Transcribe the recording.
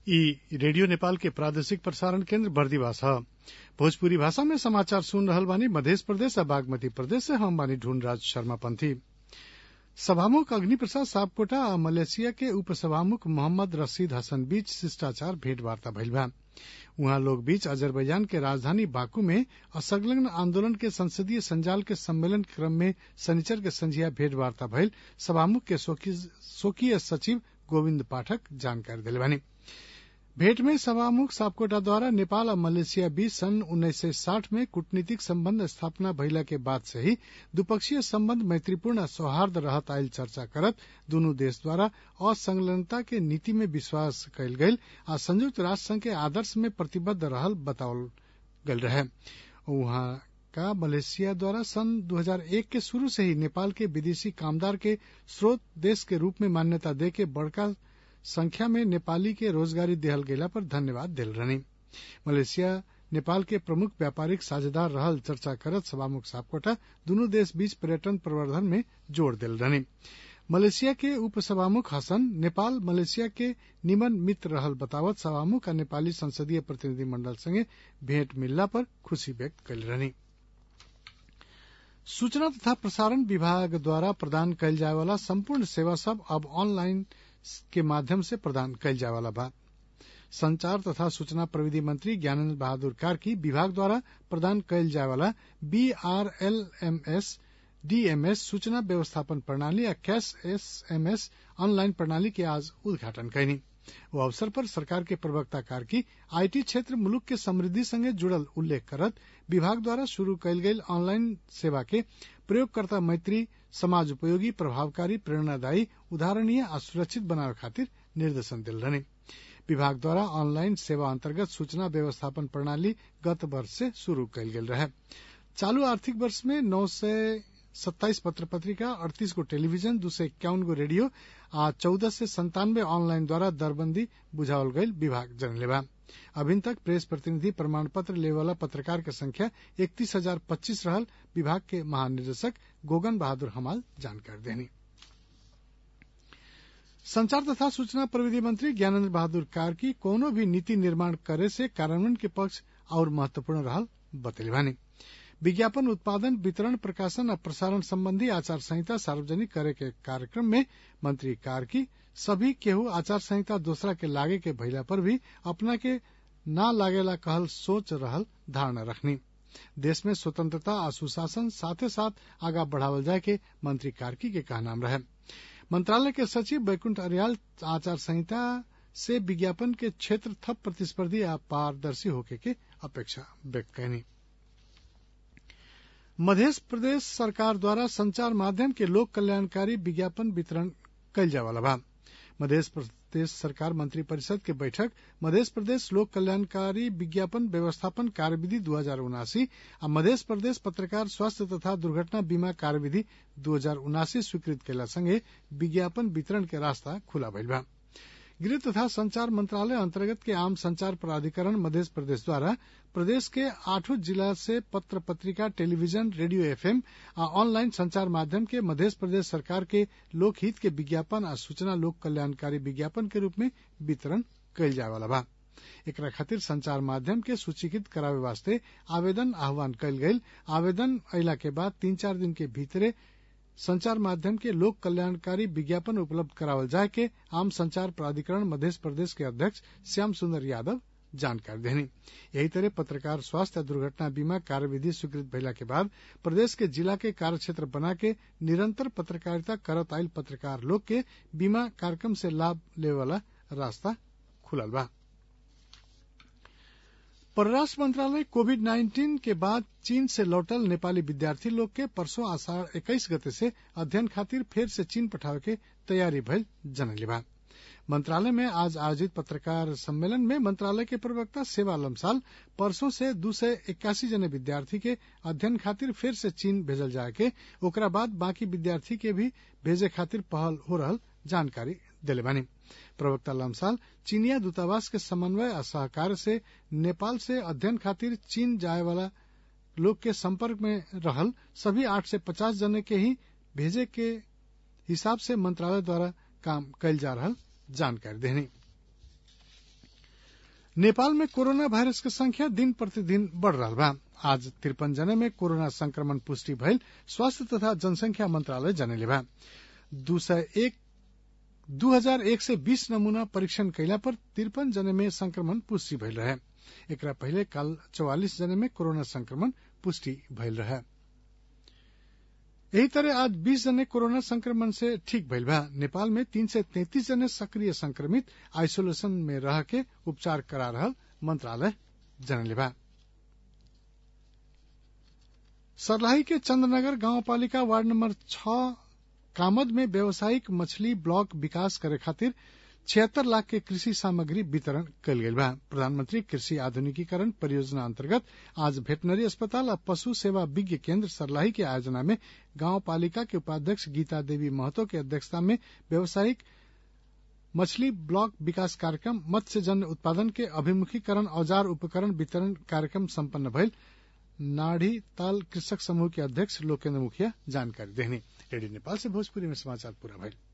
ई रेडियो नेपाल के प्रादेशिक प्रसारण केन्द्र बर्दिवास ह भोजपुरी भाषा में समाचार सुन रहल बानी मधेश प्रदेश आ बागमती प्रदेश से हम बानी ढूंढराज शर्मा पंथी सभामुख अग्नि प्रसाद सापकोटा आ मलेशिया के उप सभामुख मोहम्मद रशीद हसन बीच शिष्टाचार भेंटवार्ता भइल बा उहाँ लोग बीच अजरबैजान के राजधानी बाकू में असंलग्न आंदोलन के संसदीय संजाल के सम्मेलन के क्रम में शनिचर के संझिया भेंटवार्ता भइल सभामुख के स्वकीय सचिव गोविन्द पाठक जानकारी देले बानी भेंट में सभामुख सापकोटा द्वारा नेपाल आ मलेशिया बीच सन् उन्नाइस सय साठ में कूटनीतिक सम्बन्ध स्थापना भइला के बाद से ही द्विपक्षीय सम्बन्ध मैत्रीपूर्ण आ सौहार्द रहत आइल चर्चा करत दुनू देश द्वारा असंलग्नता के नीति में विश्वास कयल गयल आ संयुक्त राष्ट्र संघ के आदर्श में प्रतिबद्ध रहल बतावल गयल रहे उहाँ का मलेशिया द्वारा सन 2001 के शुरू से ही नेपाल के विदेशी कामदार के स्रोत देश के रूप में मान्यता दे के बड़का संख्या में नेपाली के रोजगारी देहल गेला पर धन्यवाद दिल रहनी मलेशिया नेपाल के प्रमुख व्यापारिक साझेदार रहल चर्चा करत सभामुख सापकोटा दुनू देश बीच पर्यटन प्रवर्धन में जोड़ दिल रहनी मलेशिया के उप सभामुख हसन नेपाल मलेशिया के निमन मित्र रहल बतावत सभामुख आ नेपाली संसदीय प्रतिनिधि मंडल संगे भेंट मिलला पर खुशी व्यक्त कयल रहनी सूचना तथा प्रसारण विभाग द्वारा प्रदान कयल जाय वाला संपूर्ण सेवा सब अब ऑनलाइन के माध्यम से प्रदान कयल जाय वाला बा संचार तथा सूचना प्रविधि मंत्री ज्ञानेन्द्र बहादुर कार्की विभाग द्वारा प्रदान कयल जाय वाला बीआरएलएमएस डीएमएस सूचना व्यवस्थापन प्रणाली आ कैश एसएमएस ऑनलाइन प्रणाली के आज उद्घाटन कयनी ओ अवसर पर सरकार के प्रवक्ता कार्की आईटी क्षेत्र मुलुक के समृद्धि संगे जुड़ल उल्लेख करत विभाग द्वारा शुरू कयल गेल ऑनलाइन सेवा के प्रयोगकर्ता मैत्री समाज उपयोगी प्रभावकारी प्रेरणादायी उदाहरणीय आ सुरक्षित बनावे खातिर निर्देशन दिल रहने विभाग द्वारा ऑनलाइन सेवा अंतर्गत सूचना व्यवस्थापन प्रणाली गत वर्ष से शुरू कयल गेल रहे चालू आर्थिक वर्ष में नौ सय सत्ताईस पत्र पत्रिका अड़तीस गो टेलीविजन दू सय इक्यावन गो रेडियो आ चौदह से संतानवे ऑनलाइन द्वारा दरबंदी बुझावल गयल विभाग जनले बा अभिन तक प्रेस प्रतिनिधि प्रमाण पत्र ले वाला पत्रकार के संख्या इकतीस हजार पच्चीस रहल विभाग के महानिदेशक गोगन बहादुर हमाल जानकारी देनी संचार तथा सूचना प्रविधि मंत्री ज्ञानेन्द्र बहादुर कार्की कोनो भी नीति निर्माण करे से कार्यान्वयन के पक्ष और महत्वपूर्ण रहल बतैले बानी विज्ञापन उत्पादन वितरण प्रकाशन और प्रसारण संबंधी आचार संहिता सार्वजनिक करे के कार्यक्रम में मंत्री कार्की सभी केहू आचार संहिता दूसरा के लागे के भइला पर भी अपना के ना लागेला कहल सोच रहल धारणा रखनी देश में स्वतंत्रता आ सुशासन साथे साथ आगा बढ़ावल जाए के मंत्री कार्की के कहनाम रहे मंत्रालय के सचिव बैकुंठ अरियाल आचार संहिता से विज्ञापन के क्षेत्र थप प्रतिस्पर्धी आ पारदर्शी होके के अपेक्षा व्यक्त कैनी मध्य प्रदेश सरकार द्वारा संचार माध्यम के लोक कल्याणकारी विज्ञापन वितरण कयल जाय वाला बा मध्य प्रदेश सरकार मंत्री परिषद के बैठक मध्य प्रदेश लोक कल्याणकारी विज्ञापन व्यवस्थापन कार्यविधि दू हजार उनासी आ मध्य प्रदेश पत्रकार स्वास्थ्य तथा दुर्घटना बीमा कार्यविधि दू हजार उनासी स्वीकृत कयला संगे विज्ञापन वितरण के रास्ता खुला भइल बा गृह तथा संचार मंत्रालय अंतर्गत के आम संचार प्राधिकरण मध्य प्रदेश द्वारा प्रदेश के आठों जिला से पत्र पत्रिका टेलीविजन रेडियो एफएम आ ऑनलाइन संचार माध्यम के मध्य प्रदेश सरकार के लोकहित के विज्ञापन आ सूचना लोक कल्याणकारी विज्ञापन के रूप में वितरण कयल जाय वाला बा एकरा खातिर संचार माध्यम के सूचीकृत करावे वास्ते आवेदन आह्वान कयल गयल आवेदन अयला के बाद तीन चार दिन के भीतरे संचार माध्यम के लोक कल्याणकारी विज्ञापन उपलब्ध करावल जाए के आम संचार प्राधिकरण मध्य प्रदेश के अध्यक्ष श्याम सुंदर यादव जानकारी देनी यही तरह पत्रकार स्वास्थ्य दुर्घटना बीमा कार्यविधि स्वीकृत भइला के बाद प्रदेश के जिला के कार्य क्षेत्र बना के निरंतर पत्रकारिता करत आयल पत्रकार लोग के बीमा कार्यक्रम से लाभ लेवे वाला रास्ता खुलल बा परराष्ट्र मंत्रालय कोविड नाइन्टीन के बाद चीन से लौटल नेपाली विद्यार्थी लोग के परसों आषाढ़ इक्कीस गते से अध्ययन खातिर फेर से चीन पठावे के तैयारी भइल जनले बा मंत्रालय में आज आयोजित पत्रकार सम्मेलन में मंत्रालय के प्रवक्ता सेवा लमसाल परसों से दू सय इक्यासी जने विद्यार्थी के अध्ययन खातिर फिर से चीन भेजल जाए के ओकरा बाद बाकी विद्यार्थी के भी भेजे खातिर पहल हो रहल जानकारी दिले बानी प्रवक्ता लमसाल चीनिया दूतावास के समन्वय आ सहकार से नेपाल से अध्ययन खातिर चीन जाए वाला लोग के संपर्क में रहल सभी आठ से पचास जने के ही भेजे के हिसाब से मंत्रालय द्वारा काम कयल जा रहल जानकारी देनी नेपाल में कोरोना वायरस के संख्या दिन प्रतिदिन बढ़ रहा बा आज तिरपन जने में कोरोना संक्रमण पुष्टि भइल स्वास्थ्य तथा जनसंख्या मंत्रालय जनले बा दू सय एक दू हजार एक सय बीस नमूना परीक्षण कैला पर तिरपन जने में संक्रमण पुष्टि भइल रहे एकरा पहिले काल चौवालिस जने में कोरोना संक्रमण पुष्टि भइल रहे यही तरह आज बीस जने कोरोना संक्रमण से ठीक भइल बा नेपाल में तीन सय तैतीस जने सक्रिय संक्रमित आइसोलेशन में रह के उपचार करा रहल मंत्रालय जनले बा सर्लाही के चंद्रनगर गांवपालिका वार्ड नंबर छ कामद में व्यावसायिक मछली ब्लॉक विकास करे खातिर छिहत्तर लाख के कृषि सामग्री वितरण कल गई बा प्रधानमंत्री कृषि आधुनिकीकरण परियोजना अंतर्गत आज वेटनरी अस्पताल और पशु सेवा विज्ञ केंद्र सरलाही के आयोजना में गांव पालिका के उपाध्यक्ष गीता देवी महतो के अध्यक्षता में व्यावसायिक मछली ब्लॉक विकास कार्यक्रम मत्स्य जन्य उत्पादन के अभिमुखीकरण औजार उपकरण वितरण कार्यक्रम सम्पन्न भइल नाढ़ी ताल कृषक समूह के अध्यक्ष लोकेन्द्र मुखिया जानकारी देहनी रेडियो नेपाल से भोजपुरी में समाचार पूरा भइल